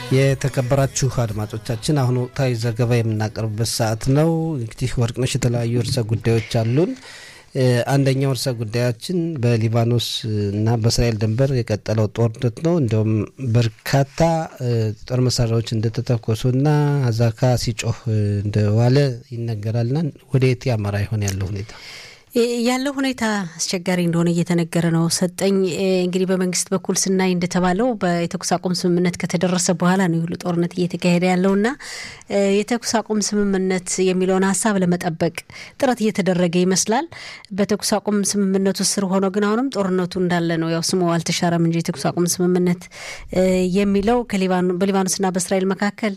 የተከበራችሁ አድማጮቻችን አሁን ወቅታዊ ዘገባ የምናቀርብበት ሰዓት ነው። እንግዲህ ወርቅነሽ የተለያዩ ርዕሰ ጉዳዮች አሉን። አንደኛው ርዕሰ ጉዳያችን በሊባኖስ እና በእስራኤል ድንበር የቀጠለው ጦርነት ነው። እንዲሁም በርካታ ጦር መሳሪያዎች እንደተተኮሱና አዛካ ሲጮህ እንደዋለ ይነገራልና ወደ የት ያመራ ይሆን ያለው ሁኔታ? ያለው ሁኔታ አስቸጋሪ እንደሆነ እየተነገረ ነው። ሰጠኝ እንግዲህ በመንግስት በኩል ስናይ እንደተባለው የተኩስ አቁም ስምምነት ከተደረሰ በኋላ ነው ሁሉ ጦርነት እየተካሄደ ያለውና የተኩስ አቁም ስምምነት የሚለውን ሀሳብ ለመጠበቅ ጥረት እየተደረገ ይመስላል። በተኩስ አቁም ስምምነቱ ስር ሆኖ ግን አሁንም ጦርነቱ እንዳለ ነው። ያው ስሙ አልተሻረም እንጂ የተኩስ አቁም ስምምነት የሚለው በሊባኖስና በእስራኤል መካከል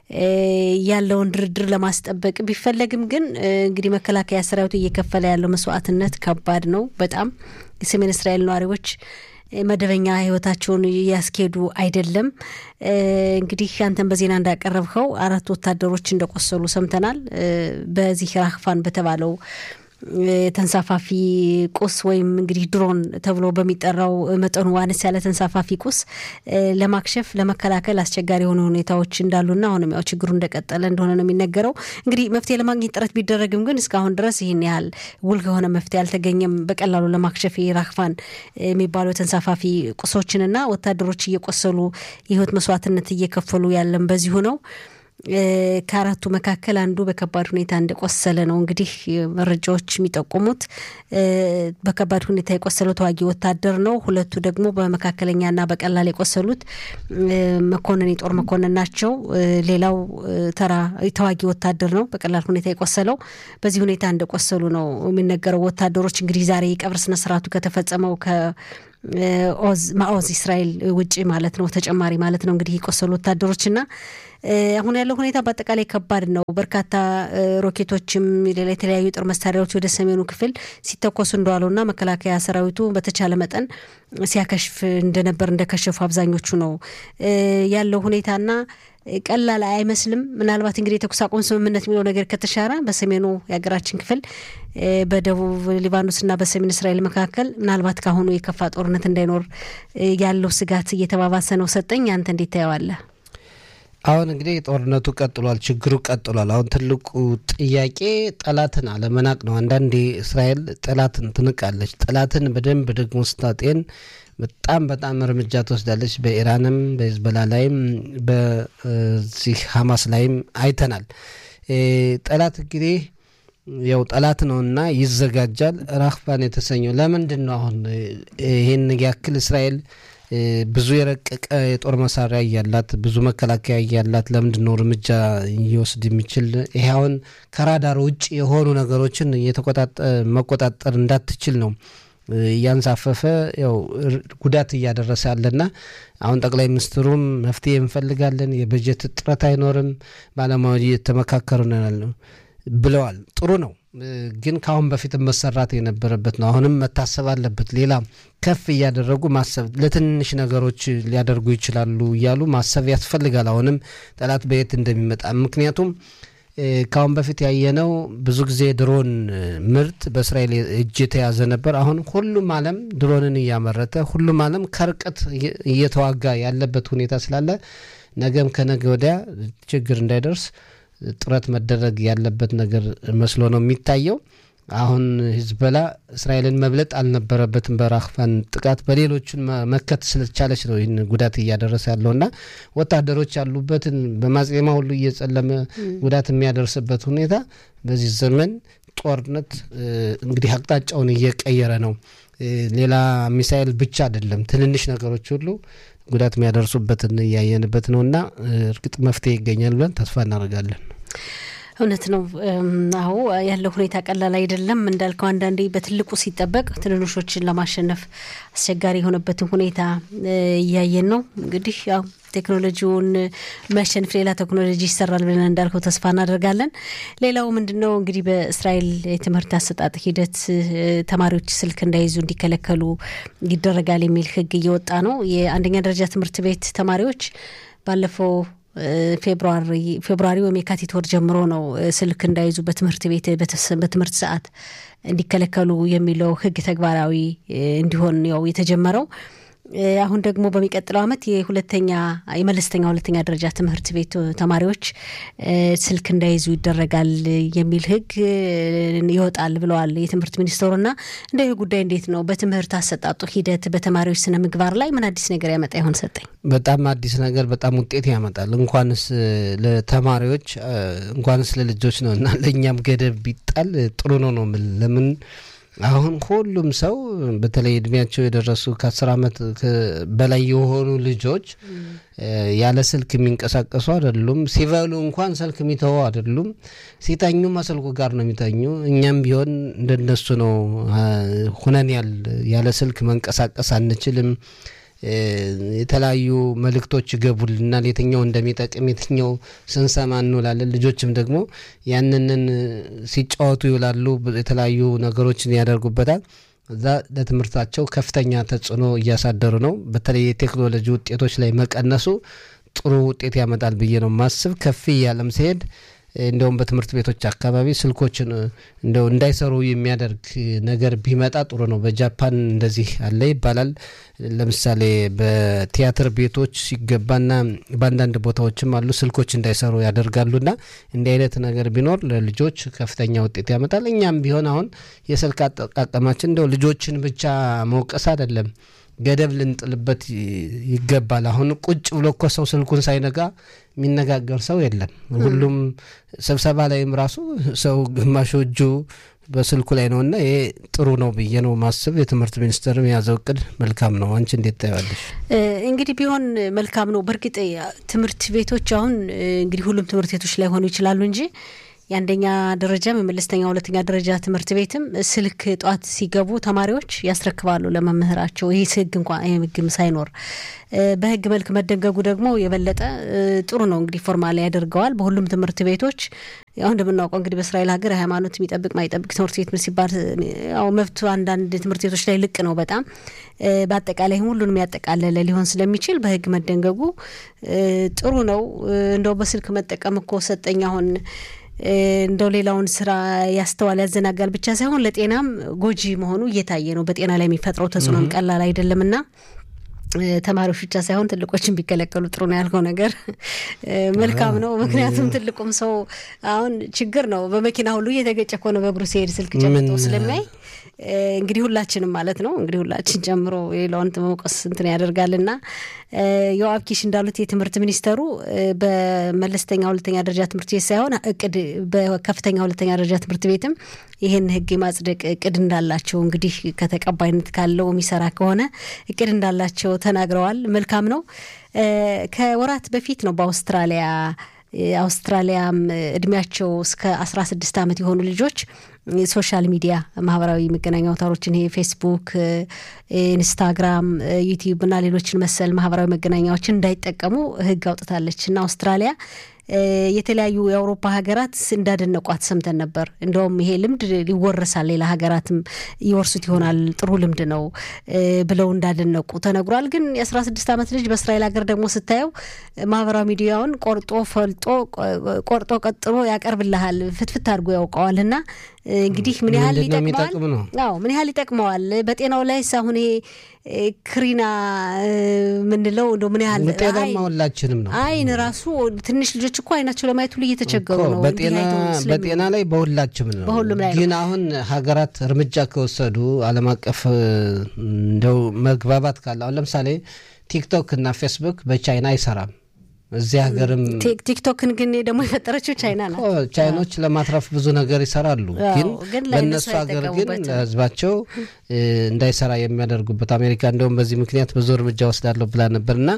ያለውን ድርድር ለማስጠበቅ ቢፈለግም ግን እንግዲህ መከላከያ ሰራዊቱ እየከፈለ ያለው መስዋዕትነት ከባድ ነው። በጣም የሰሜን እስራኤል ነዋሪዎች መደበኛ ህይወታቸውን እያስኬዱ አይደለም። እንግዲህ አንተን በዜና እንዳቀረብከው አራት ወታደሮች እንደቆሰሉ ሰምተናል። በዚህ ራክፋን በተባለው ተንሳፋፊ ቁስ ወይም እንግዲህ ድሮን ተብሎ በሚጠራው መጠኑ አነስ ያለ ተንሳፋፊ ቁስ ለማክሸፍ ለመከላከል አስቸጋሪ የሆኑ ሁኔታዎች እንዳሉና አሁንም ያው ችግሩ እንደቀጠለ እንደሆነ ነው የሚነገረው። እንግዲህ መፍትሄ ለማግኘት ጥረት ቢደረግም ግን እስካሁን ድረስ ይህን ያህል ውል ከሆነ መፍትሄ አልተገኘም። በቀላሉ ለማክሸፍ ራክፋን የሚባለው ተንሳፋፊ ቁሶችንና ወታደሮች እየቆሰሉ የህይወት መስዋዕትነት እየከፈሉ ያለም በዚሁ ነው። ከአራቱ መካከል አንዱ በከባድ ሁኔታ እንደቆሰለ ነው እንግዲህ መረጃዎች የሚጠቁሙት። በከባድ ሁኔታ የቆሰለው ተዋጊ ወታደር ነው። ሁለቱ ደግሞ በመካከለኛና በቀላል የቆሰሉት መኮንን የጦር መኮንን ናቸው። ሌላው ተራ ተዋጊ ወታደር ነው በቀላል ሁኔታ የቆሰለው። በዚህ ሁኔታ እንደቆሰሉ ነው የሚነገረው። ወታደሮች እንግዲህ ዛሬ የቀብር ስነስርዓቱ ከተፈጸመው ኦዝ ማኦዝ እስራኤል ውጭ ማለት ነው ተጨማሪ ማለት ነው እንግዲህ የቆሰሉ ወታደሮችና አሁን ያለው ሁኔታ በአጠቃላይ ከባድ ነው። በርካታ ሮኬቶችም ሌላ የተለያዩ ጦር መሳሪያዎች ወደ ሰሜኑ ክፍል ሲተኮሱ እንደዋሉና መከላከያ ሰራዊቱ በተቻለ መጠን ሲያከሽፍ እንደነበር እንደከሸፉ አብዛኞቹ ነው ያለው ሁኔታና ቀላል አይመስልም። ምናልባት እንግዲህ የተኩስ አቁም ስምምነት የሚለው ነገር ከተሻረ በሰሜኑ የሀገራችን ክፍል በደቡብ ሊባኖስና በሰሜን እስራኤል መካከል ምናልባት ካሁኑ የከፋ ጦርነት እንዳይኖር ያለው ስጋት እየተባባሰ ነው። ሰጠኝ አንተ እንዴት ታየዋለህ? አሁን እንግዲህ ጦርነቱ ቀጥሏል፣ ችግሩ ቀጥሏል። አሁን ትልቁ ጥያቄ ጠላትን አለመናቅ ነው። አንዳንዴ እስራኤል ጠላትን ትንቃለች። ጠላትን በደንብ ደግሞ ስታጤን በጣም በጣም እርምጃ ትወስዳለች። በኢራንም በሂዝቦላ ላይም በዚህ ሀማስ ላይም አይተናል። ጠላት እንግዲህ ያው ጠላት ነውና ይዘጋጃል። ራክፋን የተሰኘው ለምንድን ነው አሁን ይህን ያክል እስራኤል ብዙ የረቀቀ የጦር መሳሪያ እያላት ብዙ መከላከያ እያላት ለምንድን ነው እርምጃ እየወስድ የሚችል? ይሄ አሁን ከራዳር ውጭ የሆኑ ነገሮችን መቆጣጠር እንዳትችል ነው እያንሳፈፈ ያው ጉዳት እያደረሰ ያለና አሁን ጠቅላይ ሚኒስትሩም መፍትሄ እንፈልጋለን፣ የበጀት እጥረት አይኖርም፣ ባለሙያዎች እየተመካከሩ ነው ብለዋል። ጥሩ ነው፣ ግን ከአሁን በፊት መሰራት የነበረበት ነው። አሁንም መታሰብ አለበት። ሌላ ከፍ እያደረጉ ማሰብ ለትንሽ ነገሮች ሊያደርጉ ይችላሉ እያሉ ማሰብ ያስፈልጋል። አሁንም ጠላት በየት እንደሚመጣ ምክንያቱም ከአሁን በፊት ያየነው ብዙ ጊዜ ድሮን ምርት በእስራኤል እጅ የተያዘ ነበር። አሁን ሁሉም ዓለም ድሮንን እያመረተ ሁሉም ዓለም ከርቀት እየተዋጋ ያለበት ሁኔታ ስላለ ነገም ከነገ ወዲያ ችግር እንዳይደርስ ጥረት መደረግ ያለበት ነገር መስሎ ነው የሚታየው። አሁን ሂዝቦላ እስራኤልን መብለጥ አልነበረበትም። በራክፋን ጥቃት በሌሎቹን መከት ስለቻለች ነው ይህን ጉዳት እያደረሰ ያለውና ወታደሮች ያሉበትን በማጽማ ሁሉ እየጸለመ ጉዳት የሚያደርስበት ሁኔታ በዚህ ዘመን ጦርነት እንግዲህ አቅጣጫውን እየቀየረ ነው። ሌላ ሚሳኤል ብቻ አይደለም፣ ትንንሽ ነገሮች ሁሉ ጉዳት የሚያደርሱበትን እያየንበት ነው እና እርግጥ መፍትሄ ይገኛል ብለን ተስፋ እናደርጋለን። እውነት ነው። አዎ ያለው ሁኔታ ቀላል አይደለም። እንዳልከው አንዳንዴ በትልቁ ሲጠበቅ ትንንሾችን ለማሸነፍ አስቸጋሪ የሆነበትን ሁኔታ እያየን ነው። እንግዲህ ያው ቴክኖሎጂውን የሚያሸንፍ ሌላ ቴክኖሎጂ ይሰራል ብለን እንዳልከው ተስፋ እናደርጋለን። ሌላው ምንድን ነው እንግዲህ በእስራኤል የትምህርት አሰጣጥ ሂደት ተማሪዎች ስልክ እንዳይዙ እንዲከለከሉ ይደረጋል የሚል ሕግ እየወጣ ነው። የአንደኛ ደረጃ ትምህርት ቤት ተማሪዎች ባለፈው ፌብሩዋሪ ወይም የካቲት ወር ጀምሮ ነው ስልክ እንዳይዙ በትምህርት ቤት በትምህርት ሰዓት እንዲከለከሉ የሚለው ህግ ተግባራዊ እንዲሆን ያው የተጀመረው አሁን ደግሞ በሚቀጥለው ዓመት የሁለተኛ የመለስተኛ ሁለተኛ ደረጃ ትምህርት ቤት ተማሪዎች ስልክ እንዳይዙ ይደረጋል የሚል ሕግ ይወጣል ብለዋል የትምህርት ሚኒስትሩና እንደ ይህ ጉዳይ እንዴት ነው በትምህርት አሰጣጡ ሂደት በተማሪዎች ስነ ምግባር ላይ ምን አዲስ ነገር ያመጣ ይሆን? ሰጠኝ በጣም አዲስ ነገር በጣም ውጤት ያመጣል። እንኳንስ ለተማሪዎች እንኳንስ ለልጆች ነው እና ለእኛም ገደብ ቢጣል ጥሩ ነው ነው ለምን አሁን ሁሉም ሰው በተለይ እድሜያቸው የደረሱ ከአስር ዓመት በላይ የሆኑ ልጆች ያለ ስልክ የሚንቀሳቀሱ አይደሉም። ሲበሉ እንኳን ስልክ የሚተዉ አይደሉም። ሲተኙ ስልኩ ጋር ነው የሚተኙ። እኛም ቢሆን እንደነሱ ነው ሁነን ያለ ስልክ መንቀሳቀስ አንችልም። የተለያዩ መልእክቶች ይገቡልናል። የትኛው እንደሚጠቅም የትኛው ስንሰማ እንውላለን። ልጆችም ደግሞ ያንንን ሲጫወቱ ይውላሉ። የተለያዩ ነገሮችን ያደርጉበታል። እዛ ለትምህርታቸው ከፍተኛ ተጽዕኖ እያሳደሩ ነው። በተለይ የቴክኖሎጂ ውጤቶች ላይ መቀነሱ ጥሩ ውጤት ያመጣል ብዬ ነው ማስብ። ከፍ እያለም ሲሄድ እንደውም በትምህርት ቤቶች አካባቢ ስልኮችን እንደው እንዳይሰሩ የሚያደርግ ነገር ቢመጣ ጥሩ ነው። በጃፓን እንደዚህ አለ ይባላል። ለምሳሌ በቲያትር ቤቶች ሲገባና በአንዳንድ ቦታዎችም አሉ ስልኮች እንዳይሰሩ ያደርጋሉና እንዲህ አይነት ነገር ቢኖር ለልጆች ከፍተኛ ውጤት ያመጣል። እኛም ቢሆን አሁን የስልክ አጠቃቀማችን እንደው ልጆችን ብቻ መውቀስ አይደለም ገደብ ልንጥልበት ይገባል። አሁን ቁጭ ብሎ እኮ ሰው ስልኩን ሳይነጋ የሚነጋገር ሰው የለም። ሁሉም ስብሰባ ላይም ራሱ ሰው ግማሹ እጁ በስልኩ ላይ ነው እና ይሄ ጥሩ ነው ብዬ ነው ማስብ። የትምህርት ሚኒስቴርም የያዘው እቅድ መልካም ነው። አንቺ እንዴት ታያለሽ? እንግዲህ ቢሆን መልካም ነው። በእርግጥ ትምህርት ቤቶች አሁን እንግዲህ ሁሉም ትምህርት ቤቶች ላይ ሆኑ ይችላሉ እንጂ የአንደኛ ደረጃም የመለስተኛ ሁለተኛ ደረጃ ትምህርት ቤትም ስልክ ጧት ሲገቡ ተማሪዎች ያስረክባሉ ለመምህራቸው። ይህ ህግ እንኳ ህግም ሳይኖር በህግ መልክ መደንገጉ ደግሞ የበለጠ ጥሩ ነው። እንግዲህ ፎርማል ያደርገዋል በሁሉም ትምህርት ቤቶች። ያው እንደምናውቀው እንግዲህ በእስራኤል ሀገር ሃይማኖት የሚጠብቅ ማይጠብቅ ትምህርት ቤት ሲባል ያው መብቱ አንዳንድ ትምህርት ቤቶች ላይ ልቅ ነው በጣም በአጠቃላይ ሁሉንም ያጠቃለለ ሊሆን ስለሚችል በህግ መደንገጉ ጥሩ ነው። እንደው በስልክ መጠቀም እኮ ሰጠኝ አሁን እንደው ሌላውን ስራ ያስተዋል ያዘናጋል ብቻ ሳይሆን ለጤናም ጎጂ መሆኑ እየታየ ነው። በጤና ላይ የሚፈጥረው ተጽዕኖም ቀላል አይደለምና ተማሪዎች ብቻ ሳይሆን ትልቆችን ቢከለከሉ ጥሩ ነው ያልከው ነገር መልካም ነው። ምክንያቱም ትልቁም ሰው አሁን ችግር ነው። በመኪና ሁሉ እየተገጨ እኮ ነው በእግሩ ሲሄድ ስልክ ጨብጦ ስለሚያይ እንግዲህ ሁላችንም ማለት ነው እንግዲህ ሁላችን ጨምሮ የሌላውን መውቀስ እንትን ያደርጋልና የዋብ ኪሽ እንዳሉት የትምህርት ሚኒስተሩ በመለስተኛ ሁለተኛ ደረጃ ትምህርት ቤት ሳይሆን እቅድ በከፍተኛ ሁለተኛ ደረጃ ትምህርት ቤትም ይህን ህግ የማጽደቅ እቅድ እንዳላቸው እንግዲህ ከተቀባይነት ካለው የሚሰራ ከሆነ እቅድ እንዳላቸው ተናግረዋል። መልካም ነው። ከወራት በፊት ነው በአውስትራሊያ አውስትራሊያም እድሜያቸው እስከ አስራ ስድስት ዓመት የሆኑ ልጆች ሶሻል ሚዲያ ማህበራዊ መገናኛ አውታሮችን ይሄ ፌስቡክ፣ ኢንስታግራም፣ ዩቲዩብ እና ሌሎችን መሰል ማህበራዊ መገናኛዎችን እንዳይጠቀሙ ህግ አውጥታለች እና አውስትራሊያ የተለያዩ የአውሮፓ ሀገራት እንዳደነቋት ሰምተን ነበር። እንደውም ይሄ ልምድ ይወረሳል፣ ሌላ ሀገራትም ይወርሱት ይሆናል፣ ጥሩ ልምድ ነው ብለው እንዳደነቁ ተነግሯል። ግን የአስራ ስድስት ዓመት ልጅ በእስራኤል ሀገር ደግሞ ስታየው ማህበራዊ ሚዲያውን ቆርጦ ፈልጦ ቆርጦ ቀጥሎ ያቀርብልሃል፣ ፍትፍት አድርጎ ያውቀዋል እና እንግዲህ ምን ያህል ይጠቅመዋል? አዎ ምን ያህል ይጠቅመዋል? በጤናው ላይ አሁን ይሄ ክሪና ምንለው እንደ ምን ያህል ጤናማ ሁላችንም ነው። አይን ራሱ ትንሽ ልጆች እኮ አይናቸው ለማየት ሁሉ እየተቸገሩ ነው። በጤና ላይ በሁላችንም ነው። በሁሉም ላይ ግን አሁን ሀገራት እርምጃ ከወሰዱ ዓለም አቀፍ እንደው መግባባት ካለ አሁን ለምሳሌ ቲክቶክ እና ፌስቡክ በቻይና አይሰራም። እዚህ ሀገርም ቲክቶክን ግን ደግሞ የፈጠረችው ቻይና ናት። ቻይኖች ለማትረፍ ብዙ ነገር ይሰራሉ። ግን በእነሱ ሀገር ግን ለሕዝባቸው እንዳይሰራ የሚያደርጉበት አሜሪካ እንደውም በዚህ ምክንያት ብዙ እርምጃ ወስዳለሁ ብላ ነበርና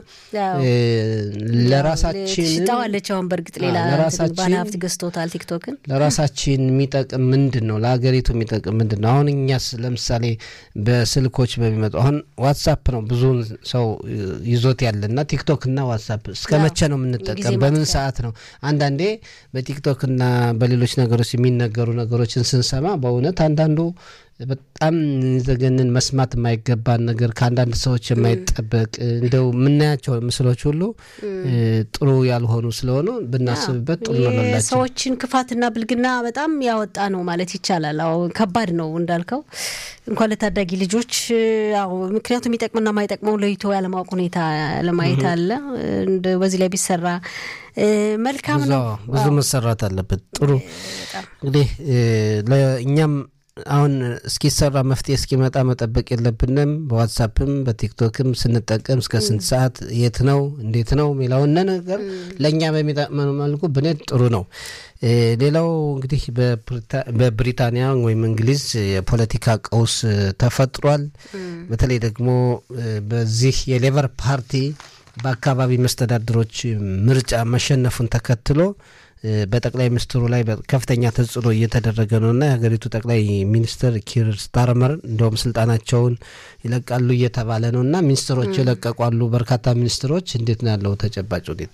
ለራሳችን ሽጣዋለች። አሁን በእርግጥ ሌላ ባለ ሀብት ገዝቶታል ቲክቶክን። ለራሳችን የሚጠቅም ምንድን ነው? ለሀገሪቱ የሚጠቅም ምንድን ነው? አሁን እኛስ ለምሳሌ በስልኮች በሚመጡ አሁን ዋትሳፕ ነው ብዙ ሰው ይዞት ያለና ቲክቶክና ዋትሳፕ እስከ መቼ ነው የምንጠቀም? በምን ሰዓት ነው? አንዳንዴ በቲክቶክና በሌሎች ነገሮች የሚነገሩ ነገሮችን ስንሰማ በእውነት አንዳንዱ በጣም ዘገንን መስማት የማይገባን ነገር ከአንዳንድ ሰዎች የማይጠበቅ እንደው የምናያቸው ምስሎች ሁሉ ጥሩ ያልሆኑ ስለሆኑ ብናስብበት ጥሩ ነው ላላቸው ሰዎችን ክፋትና ብልግና በጣም ያወጣ ነው ማለት ይቻላል። አዎ ከባድ ነው እንዳልከው እንኳን ለታዳጊ ልጆች አዎ፣ ምክንያቱም የሚጠቅምና የማይጠቅመው ለይቶ ያለማወቅ ሁኔታ ለማየት አለ። በዚህ ላይ ቢሰራ መልካም ነው። ብዙ መሰራት አለበት። ጥሩ እንግዲህ ለእኛም አሁን እስኪሰራ መፍትሄ እስኪመጣ መጠበቅ የለብንም። በዋትሳፕም በቲክቶክም ስንጠቀም እስከ ስንት ሰዓት የት ነው እንዴት ነው የሚለውን ነገር ለእኛ በሚጠቅመን መልኩ ብንሄድ ጥሩ ነው። ሌላው እንግዲህ በብሪታንያ ወይም እንግሊዝ የፖለቲካ ቀውስ ተፈጥሯል። በተለይ ደግሞ በዚህ የሌበር ፓርቲ በአካባቢ መስተዳድሮች ምርጫ መሸነፉን ተከትሎ በጠቅላይ ሚኒስትሩ ላይ ከፍተኛ ተጽዕኖ እየተደረገ ነውና የሀገሪቱ ጠቅላይ ሚኒስትር ኪር ስታርመር እንደውም ስልጣናቸውን ይለቃሉ እየተባለ ነውና ሚኒስትሮች ይለቀቋሉ። በርካታ ሚኒስትሮች እንዴት ነው ያለው ተጨባጭ ሁኔታ?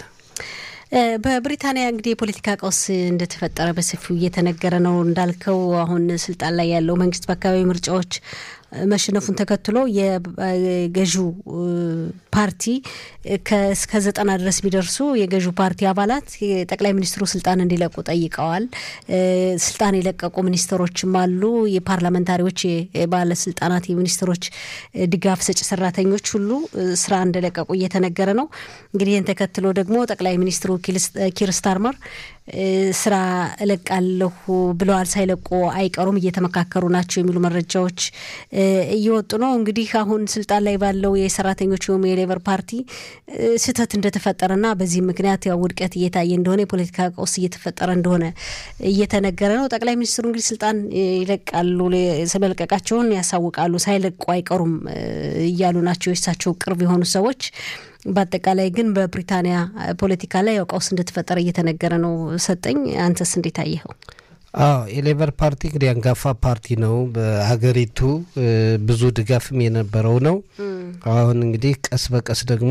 በብሪታንያ እንግዲህ የፖለቲካ ቀውስ እንደተፈጠረ በሰፊው እየተነገረ ነው። እንዳልከው አሁን ስልጣን ላይ ያለው መንግስት በአካባቢ ምርጫዎች መሸነፉን ተከትሎ የገዢው ፓርቲ እስከ ዘጠና ድረስ የሚደርሱ የገዢው ፓርቲ አባላት የጠቅላይ ሚኒስትሩ ስልጣን እንዲለቁ ጠይቀዋል። ስልጣን የለቀቁ ሚኒስትሮችም አሉ። የፓርላመንታሪዎች፣ የባለስልጣናት፣ የሚኒስትሮች ድጋፍ ሰጪ ሰራተኞች ሁሉ ስራ እንደለቀቁ እየተነገረ ነው። እንግዲህ ይህን ተከትሎ ደግሞ ጠቅላይ ሚኒስትሩ ኪር ስታርመር ስራ እለቃለሁ ብለዋል። ሳይለቁ አይቀሩም፣ እየተመካከሩ ናቸው የሚሉ መረጃዎች እየወጡ ነው። እንግዲህ አሁን ስልጣን ላይ ባለው የሰራተኞች ወይም የሌበር ፓርቲ ስህተት እንደተፈጠረና በዚህ ምክንያት ያው ውድቀት እየታየ እንደሆነ የፖለቲካ ቀውስ እየተፈጠረ እንደሆነ እየተነገረ ነው። ጠቅላይ ሚኒስትሩ እንግዲህ ስልጣን ይለቃሉ፣ ስለመልቀቃቸውን ያሳውቃሉ፣ ሳይለቁ አይቀሩም እያሉ ናቸው የእሳቸው ቅርብ የሆኑ ሰዎች። በአጠቃላይ ግን በብሪታንያ ፖለቲካ ላይ ያው ቀውስ እንደተፈጠረ እየተነገረ ነው። ሰጠኝ፣ አንተስ እንዴት አየኸው? አዎ የሌበር ፓርቲ እንግዲህ አንጋፋ ፓርቲ ነው። በሀገሪቱ ብዙ ድጋፍም የነበረው ነው። አሁን እንግዲህ ቀስ በቀስ ደግሞ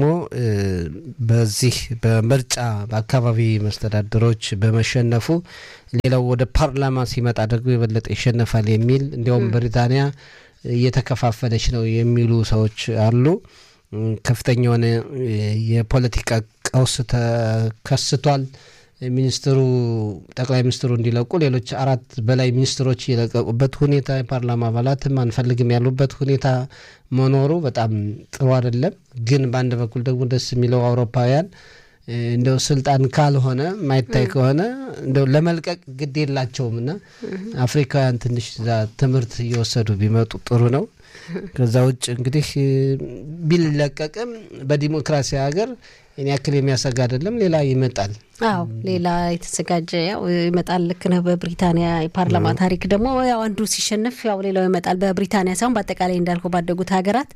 በዚህ በምርጫ በአካባቢ መስተዳድሮች በመሸነፉ ሌላው ወደ ፓርላማ ሲመጣ ደግሞ የበለጠ ይሸነፋል የሚል እንዲያውም ብሪታንያ እየተከፋፈለች ነው የሚሉ ሰዎች አሉ። ከፍተኛ የሆነ የፖለቲካ ቀውስ ተከስቷል። ሚኒስትሩ ጠቅላይ ሚኒስትሩ እንዲለቁ ሌሎች አራት በላይ ሚኒስትሮች የለቀቁበት ሁኔታ የፓርላማ አባላትም አንፈልግም ያሉበት ሁኔታ መኖሩ በጣም ጥሩ አይደለም። ግን በአንድ በኩል ደግሞ ደስ የሚለው አውሮፓውያን እንደው ስልጣን ካልሆነ ማይታይ ከሆነ እንደው ለመልቀቅ ግድ የላቸውም እና አፍሪካውያን ትንሽ ትምህርት እየወሰዱ ቢመጡ ጥሩ ነው። ከዛ ውጭ እንግዲህ ቢለቀቅም በዲሞክራሲ ሀገር እኔ ያክል የሚያሰጋ አይደለም። ሌላ ይመጣል። አዎ ሌላ የተዘጋጀ ያው ይመጣል። ልክ ነህ። በብሪታንያ የፓርላማ ታሪክ ደግሞ ያው አንዱ ሲሸነፍ ያው ሌላው ይመጣል። በብሪታንያ ሳይሆን በአጠቃላይ እንዳልከው ባደጉት ሀገራት።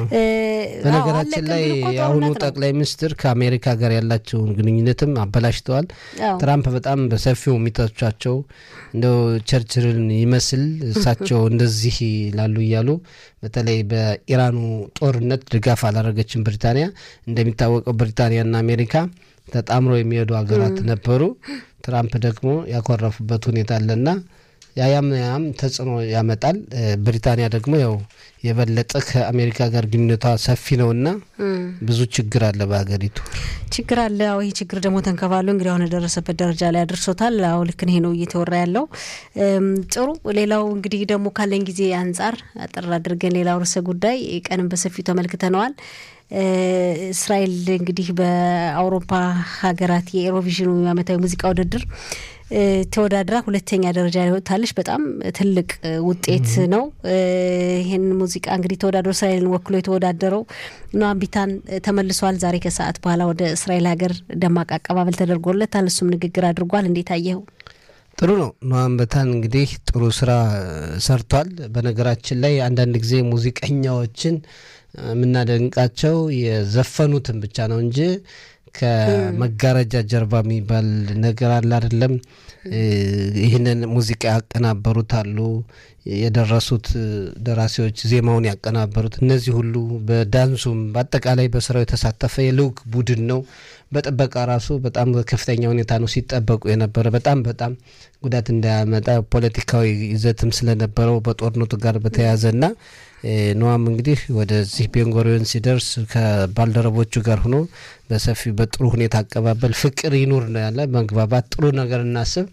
በነገራችን ላይ የአሁኑ ጠቅላይ ሚኒስትር ከአሜሪካ ጋር ያላቸውን ግንኙነትም አበላሽተዋል። ትራምፕ በጣም በሰፊው የሚተቿቸው እንደው ቸርችልን ይመስል እሳቸው እንደዚህ ላሉ እያሉ በተለይ በኢራኑ ጦርነት ድጋፍ አላደረገችም ብሪታንያ። እንደሚታወቀው ብሪታንያና አሜሪካ ተጣምሮ የሚሄዱ ሀገራት ነበሩ። ትራምፕ ደግሞ ያኮረፉበት ሁኔታ አለና ያያም ያም ተጽዕኖ ያመጣል። ብሪታንያ ደግሞ ያው የበለጠ ከአሜሪካ ጋር ግንኙነቷ ሰፊ ነውና ብዙ ችግር አለ በሀገሪቱ ችግር አለ። አዎ ይህ ችግር ደግሞ ተንከባሎ እንግዲህ አሁን የደረሰበት ደረጃ ላይ አድርሶታል። አዎ ልክ ይሄ ነው እየተወራ ያለው ጥሩ። ሌላው እንግዲህ ደግሞ ካለን ጊዜ አንጻር አጠር አድርገን ሌላው ርዕሰ ጉዳይ ቀንም በሰፊው ተመልክተነዋል። እስራኤል እንግዲህ በአውሮፓ ሀገራት የኤሮቪዥኑ ዓመታዊ ሙዚቃ ውድድር ተወዳድራ ሁለተኛ ደረጃ ላይ ወጥታለች። በጣም ትልቅ ውጤት ነው። ይህን ሙዚቃ እንግዲህ ተወዳድሮ እስራኤልን ወክሎ የተወዳደረው ኖአም ቢታን ተመልሷል። ዛሬ ከሰዓት በኋላ ወደ እስራኤል ሀገር ደማቅ አቀባበል ተደርጎለታል። እሱም ንግግር አድርጓል። እንዴት አየኸው? ጥሩ ነው። ኖአም ቢታን እንግዲህ ጥሩ ስራ ሰርቷል። በነገራችን ላይ አንዳንድ ጊዜ ሙዚቀኛዎችን የምናደንቃቸው የዘፈኑትን ብቻ ነው እንጂ ከመጋረጃ ጀርባ የሚባል ነገር አለ አይደለም። ይህንን ሙዚቃ ያቀናበሩት አሉ፣ የደረሱት ደራሲዎች ዜማውን ያቀናበሩት፣ እነዚህ ሁሉ በዳንሱም በአጠቃላይ በስራው የተሳተፈ የልዑክ ቡድን ነው። በጥበቃ ራሱ በጣም ከፍተኛ ሁኔታ ነው ሲጠበቁ የነበረ በጣም በጣም ጉዳት እንዳያመጣ ፖለቲካዊ ይዘትም ስለነበረው በጦርነቱ ጋር በተያያዘና ነዋም እንግዲህ ወደዚህ ቤንጎሪዮን ሲደርስ ከባልደረቦቹ ጋር ሆኖ በሰፊ በጥሩ ሁኔታ አቀባበል ፍቅር ይኑር ነው ያለ መግባባት ጥሩ ነገር እናስብ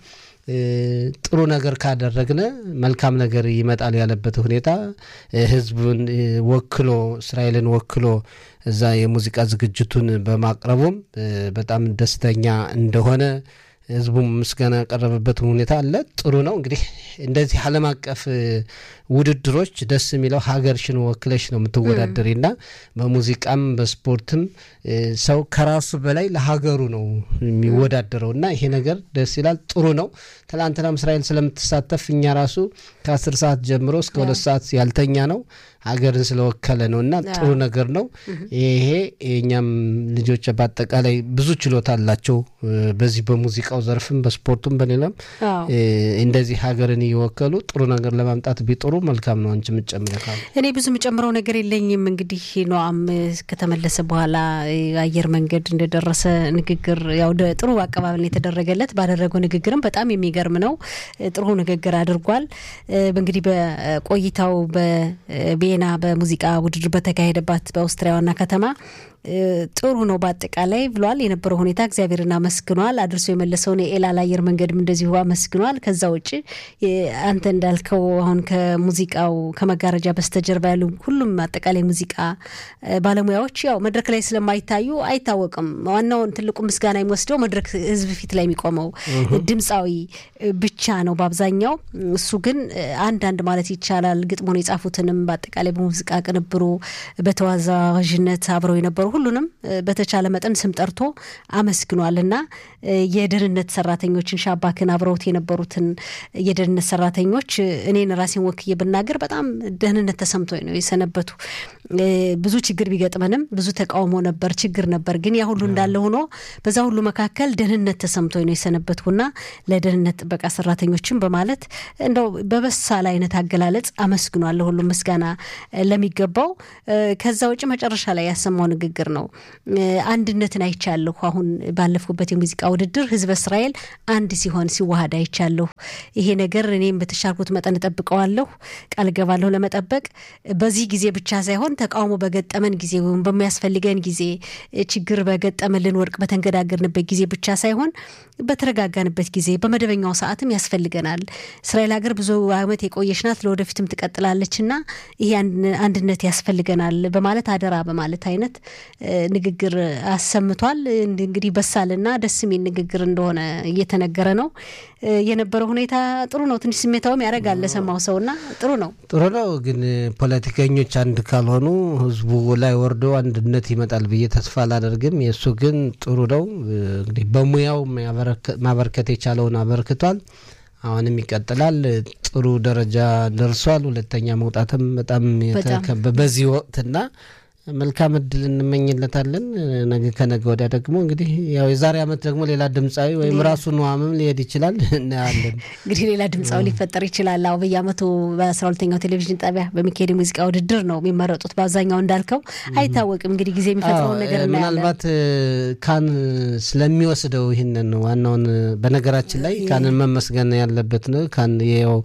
ጥሩ ነገር ካደረግነ መልካም ነገር ይመጣል ያለበት ሁኔታ ህዝቡን ወክሎ እስራኤልን ወክሎ እዛ የሙዚቃ ዝግጅቱን በማቅረቡም በጣም ደስተኛ እንደሆነ ህዝቡም ምስጋና ያቀረበበት ሁኔታ አለ። ጥሩ ነው። እንግዲህ እንደዚህ ዓለም አቀፍ ውድድሮች ደስ የሚለው ሀገርሽን ወክለሽ ነው የምትወዳደሪ እና በሙዚቃም በስፖርትም ሰው ከራሱ በላይ ለሀገሩ ነው የሚወዳደረው እና ይሄ ነገር ደስ ይላል። ጥሩ ነው። ትላንትናም እስራኤል ስለምትሳተፍ እኛ ራሱ ከአስር ሰዓት ጀምሮ እስከ ሁለት ሰዓት ያልተኛ ነው ሀገርን ስለወከለ ነው እና ጥሩ ነገር ነው። ይሄ የእኛም ልጆች በአጠቃላይ ብዙ ችሎታ አላቸው በዚህ በሙዚቃው ዘርፍም በስፖርቱም በሌላም እንደዚህ ሀገርን እየወከሉ ጥሩ ነገር ለማምጣት ቢጥሩ መልካም ነው። አንቺ የምትጨምረው ካለ እኔ ብዙ የምጨምረው ነገር የለኝም። እንግዲህ ኖአም ከተመለሰ በኋላ አየር መንገድ እንደደረሰ ንግግር ያው ጥሩ አቀባበል የተደረገለት ባደረገው ንግግርም በጣም የሚገርም ነው። ጥሩ ንግግር አድርጓል። እንግዲህ በቆይታው በቪየና በሙዚቃ ውድድር በተካሄደባት በአውስትሪያ ዋና ከተማ ጥሩ ነው በአጠቃላይ ብሏል። የነበረው ሁኔታ እግዚአብሔርን አመስግኗል። አድርሶ የመለሰውን የኤላል አየር መንገድም እንደዚሁ አመስግኗል። ከዛ ውጭ አንተ እንዳልከው አሁን ከሙዚቃው ከመጋረጃ በስተጀርባ ያሉ ሁሉም አጠቃላይ ሙዚቃ ባለሙያዎች ያው መድረክ ላይ ስለማይታዩ አይታወቅም። ዋናውን ትልቁ ምስጋና የሚወስደው መድረክ ህዝብ ፊት ላይ የሚቆመው ድምፃዊ ብቻ ነው በአብዛኛው። እሱ ግን አንዳንድ ማለት ይቻላል ግጥሙን የጻፉትንም በአጠቃላይ በሙዚቃ ቅንብሩ በተዋዛዥነት አብረው የነበሩ ሁሉንም በተቻለ መጠን ስም ጠርቶ አመስግኗል እና የደህንነት ሰራተኞችን ሻባክን አብረውት የነበሩትን የደህንነት ሰራተኞች እኔን ራሴን ወክዬ ብናገር በጣም ደህንነት ተሰምቶኝ ነው የሰነበቱ። ብዙ ችግር ቢገጥመንም ብዙ ተቃውሞ ነበር፣ ችግር ነበር። ግን ያ ሁሉ እንዳለ ሆኖ በዛ ሁሉ መካከል ደህንነት ተሰምቶኝ ነው የሰነበትኩና ለደህንነት ጥበቃ ሰራተኞችን በማለት እንደው በበሳል አይነት አገላለጽ አመስግኗል። ለሁሉም ምስጋና ለሚገባው ከዛ ውጭ መጨረሻ ላይ ያሰማው ንግግር ነው። አንድነትን አይቻለሁ። አሁን ባለፍኩበት የሙዚቃ ውድድር ህዝበ እስራኤል አንድ ሲሆን ሲዋሃድ አይቻለሁ። ይሄ ነገር እኔም በተሻልኩት መጠን እጠብቀዋለሁ፣ ቃል ገባለሁ ለመጠበቅ በዚህ ጊዜ ብቻ ሳይሆን ተቃውሞ በገጠመን ጊዜ ወይም በሚያስፈልገን ጊዜ ችግር በገጠመልን ወርቅ በተንገዳገርንበት ጊዜ ብቻ ሳይሆን በተረጋጋንበት ጊዜ በመደበኛው ሰዓትም ያስፈልገናል። እስራኤል ሀገር ብዙ ዓመት የቆየች ናት፣ ለወደፊትም ትቀጥላለች እና ይሄ አንድነት ያስፈልገናል በማለት አደራ በማለት አይነት ንግግር አሰምቷል። እንግዲህ በሳልና ደስ የሚል ንግግር እንደሆነ እየተነገረ ነው። የነበረው ሁኔታ ጥሩ ነው። ትንሽ ስሜታውም ያደርጋል ለሰማው ሰውና ጥሩ ነው ጥሩ ነው። ግን ፖለቲከኞች አንድ ካልሆኑ ህዝቡ ላይ ወርዶ አንድነት ይመጣል ብዬ ተስፋ አላደርግም። የእሱ ግን ጥሩ ነው። እንግዲህ በሙያው ማበርከት የቻለውን አበርክቷል። አሁንም ይቀጥላል። ጥሩ ደረጃ ደርሷል። ሁለተኛ መውጣትም በጣም የተከበ በዚህ ወቅትና መልካም እድል እንመኝለታለን። ነገ ከነገ ወዲያ ደግሞ እንግዲህ ያው የዛሬ ዓመት ደግሞ ሌላ ድምፃዊ ወይም ራሱ ነዋምም ሊሄድ ይችላል እናያለን። እንግዲህ ሌላ ድምፃዊ ሊፈጠር ይችላል። አሁ በየዓመቱ በአስራ ሁለተኛው ቴሌቪዥን ጣቢያ በሚካሄድ የሙዚቃ ውድድር ነው የሚመረጡት። በአብዛኛው እንዳልከው አይታወቅም። እንግዲህ ጊዜ የሚፈጥረውን ነገር እናያለን። ምናልባት ካን ስለሚወስደው ይህንን ዋናውን በነገራችን ላይ ካንን መመስገን ያለበት ነው። ካን ይኸው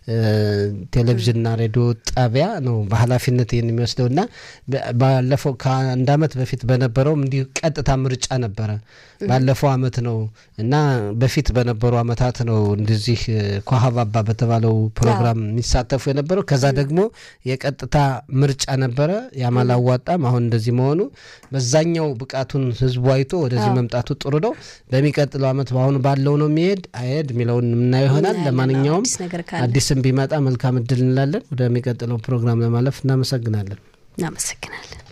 ቴሌቪዥንና ሬዲዮ ጣቢያ ነው በኃላፊነት ይህን የሚወስደው እና ባለፈው ከአንድ ዓመት በፊት በነበረውም እንዲሁ ቀጥታ ምርጫ ነበረ። ባለፈው ዓመት ነው እና በፊት በነበሩ ዓመታት ነው እንደዚህ ኳሀባባ በተባለው ፕሮግራም የሚሳተፉ የነበረው። ከዛ ደግሞ የቀጥታ ምርጫ ነበረ። ያም አላዋጣም። አሁን እንደዚህ መሆኑ በዛኛው ብቃቱን ህዝቡ አይቶ ወደዚህ መምጣቱ ጥሩ ነው። በሚቀጥለው ዓመት በአሁኑ ባለው ነው የሚሄድ አይሄድ የሚለውን የምናየው ይሆናል። ለማንኛውም አዲስም ቢመጣ መልካም እድል እንላለን። ወደሚቀጥለው ፕሮግራም ለማለፍ እናመሰግናለን። እናመሰግናለን።